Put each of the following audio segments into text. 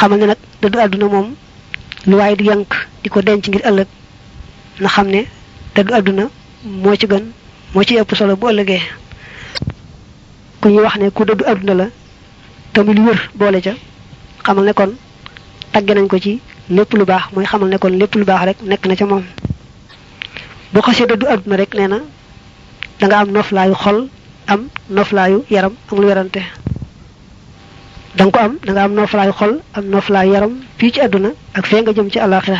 xamal ne nag dëddu àdduna moom lu waaye di yank di ko denc ngir ëllëg na xam ne dëddu àdduna moo ci gën moo ci ëpp solo bu ëllëgee ku ñuy wax ne ku dëddu àdduna la tamit lu wër boole ca xamal ne kon tagge nañ ko ci lépp lu baax mooy xamal ne kon lépp lu baax rek nekk na ca moom boo xasee dëddu àdduna rek nee na da nga am noflaayu xol am noflaayu yaram amul werante da nga ko am da nga am noflaayu xol am noflaayu yaram fii ci àdduna ak fee nga jëm ci àllaaxira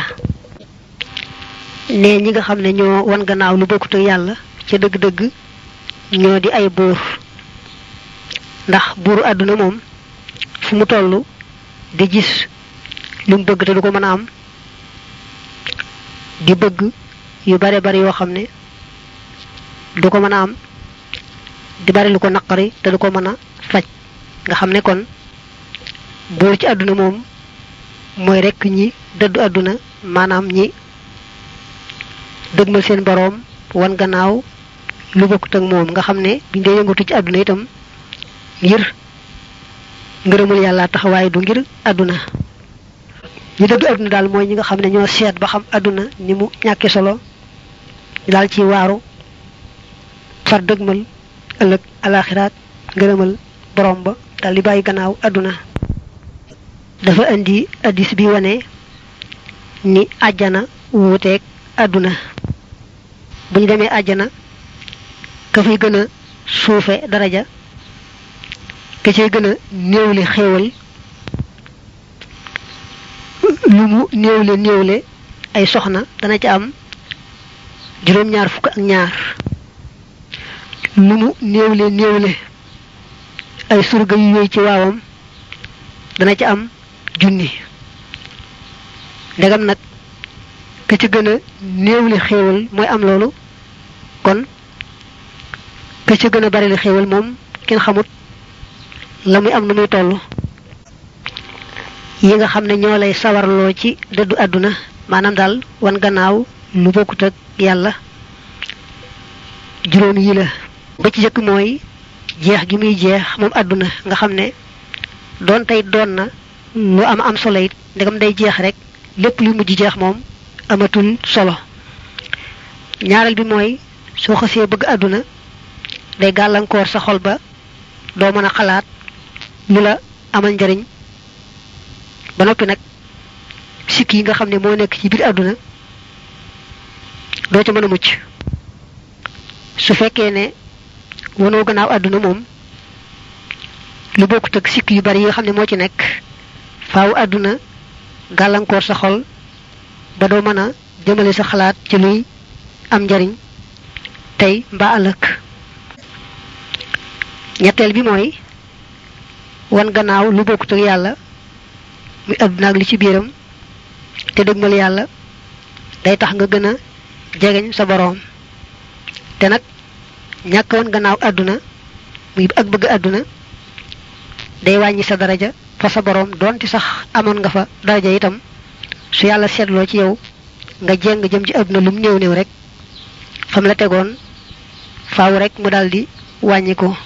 ne ñi nga xam ne ñoo wan gannaaw lu bokkut ak yàlla ca dëgg-dëgg ñoo di ay buur ndax buuru àdduna moom fu mu toll di gis lu mu bëgg te du ko mën a am di bëgg yu bare bari yoo xam ne du ko mën a am di bari lu ko naqari te du ko mën a faj nga xam ne kon buur ci àdduna moom mooy rekk ñi dëddu àdduna maanaam ñi dëgmal seen boroom wan gannaaw lu bokkut ak moom nga xam ne biñ dee yëngatu ci àdduna itam ngir ngërëmul yàlla taxawaay du ngir àdduna ñi dëddu àdduna daal mooy ñi nga xam ne ñoo seet ba xam àdduna ni mu ñàkke solo ñu daal ci waaru far dëgmal ëllëg alaxiraat ngërëmal borom ba daal di bàyyi gannaaw àdduna dafa indi addis bi wane ni àjjana wuuteeg àdduna bu ñu demee àjjana ka fay gën a suufe daraja ka cay gën a néewle xéewal lu mu néewle néewle ay soxna dana ca am juróom-ñaar fukk ak ñaar lu mu néewle néewle ay surga yu yooyu ci waawam dana ca am junni ndegam nag ka ci gën a néewle xéewal mooy am loolu kon ka ci gën a bari li xéewal moom kenn xamut la muy am na muy toll yi nga xam ne ñoo lay sawarloo ci dëddu àdduna maanaam daal wan gannaaw lu bokkut ak yàlla juróom yi la ba ci jëkk mooy jeex gi muy jeex moom àdduna nga xam ne doon tey doon na lu am am solo it ndegam day jeex rek lépp lu mujj jeex moom amatul solo ñaareel bi mooy soo xasee bëgg àdduna day gàllankoor sa xol ba doo mën a xalaat lu la amal njariñ ba noppi nag sikk yi nga xam ne moo nekk ci biir àdduna doo ca mën a mucc su fekkee ne wanoo gannaaw àdduna moom lu bokkut ak sikk yu bari yi nga xam ne moo ci nekk faaw àdduna gàllankoor sa xol ba doo mën a jëmale sa xalaat ci luy am njariñ tey mbaa ëllëg ñetteel bi mooy wan gannaaw lu bokkut ak yàlla muy àdduna ak li ci biiram te dëgmal yàlla day tax nga gën a jegeñ sa boroom te nag ñàkk wan gannaaw àdduna muy ak bëgg àdduna day wàññi sa daraja fa sa boroom doonte sax amoon nga fa daraja itam su yàlla seetloo ci yow nga jéng jëm ci àdduna lum néew néew rek fam la tegoon faaw rek mu daldi wàññi ko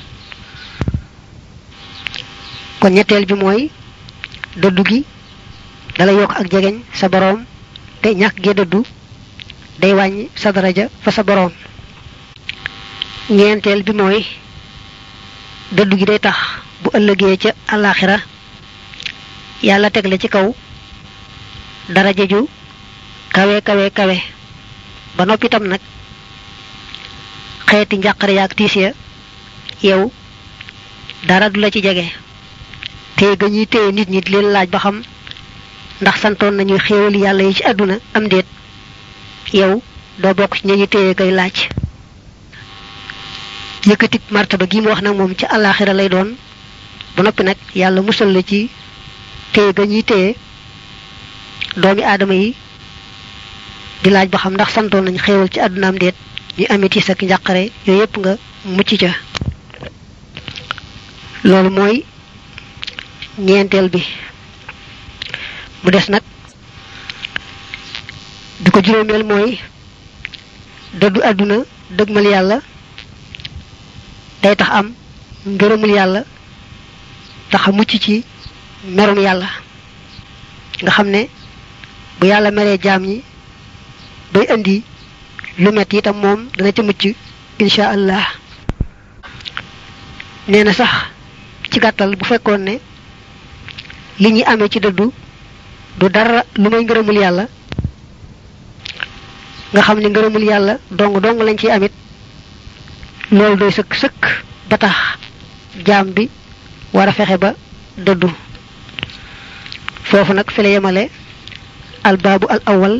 kon ñetteel bi mooy dëddu gi dala yokk ak jegeñ sa boroom te ñàkk gee dëddu day wàññi sa daraja fa sa boroom ñeenteel bi mooy dëddu gi day tax bu ëllëgee ca àllaaxira yàlla teg la ci kaw daraja ju kawe kawe kawe ba noppi itam nag xeeti njàqare yaak tiis ya yow dara du la ci jege te ga ñuy téye nit ñi di leen laaj ba xam ndax santoon nañu xéewal yàlla yi ci àdduna am déet yow doo bokk ci ñañu téye koy laaj yëkkatik martaba gi mu wax nag moom ci àllaaxira lay doon ba noppi nag yàlla musal la ci téye ga ñuy téye doomi aadama yi di laaj ba xam ndax santoon nañu xéewal ci àdduna am déet ñu amee tiis ak njàqare yooyu yépp nga mucc ca loolu mooy ñeenteel bi mu des nag bi ko juróomeel mooy dëddu àdduna dëgmal yàlla day tax am ngërëmul yàlla tax a mucc ci merum yàlla nga xam ne bu yàlla meree jaam ñi bay indi lu metti itam moom dana ca mucc insha allah nee na sax ci gàttal bu fekkoon ne li ñuy amee ci dëddu du dara lu may ngërëmul yàlla nga xam ne ngërëmul yàlla dong dong lañ ciy amit loolu doy sëkk sëkk ba tax jaam bi war a fexe ba dëddu foofu nag fi la yemale albaabu al awal